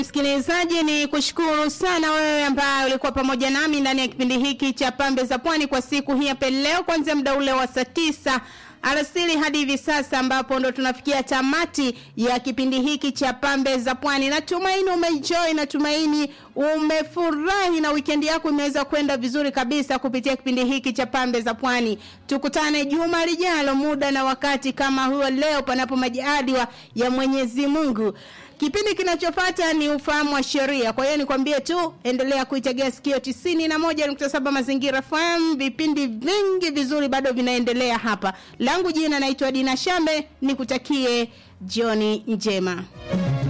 Msikilizaji, ni kushukuru sana wewe ambaye ulikuwa pamoja nami ndani ya kipindi hiki cha Pambe za Pwani kwa siku hii hapa leo, kuanzia muda ule wa saa tisa alasiri hadi hivi sasa ambapo ndo tunafikia tamati ya kipindi hiki cha Pambe za Pwani. Natumaini umeenjoy, natumaini umefurahi na weekend yako imeweza kwenda vizuri kabisa kupitia kipindi hiki cha Pambe za Pwani. Tukutane juma lijalo, muda na wakati kama huo leo, panapo majaliwa ya Mwenyezi Mungu. Kipindi kinachofuata ni ufahamu wa sheria. Kwa hiyo nikwambie tu endelea kuitegea sikio tisini na moja nukta saba Mazingira FM. Vipindi vingi vizuri bado vinaendelea hapa. Langu jina naitwa Dina Shambe, nikutakie jioni njema.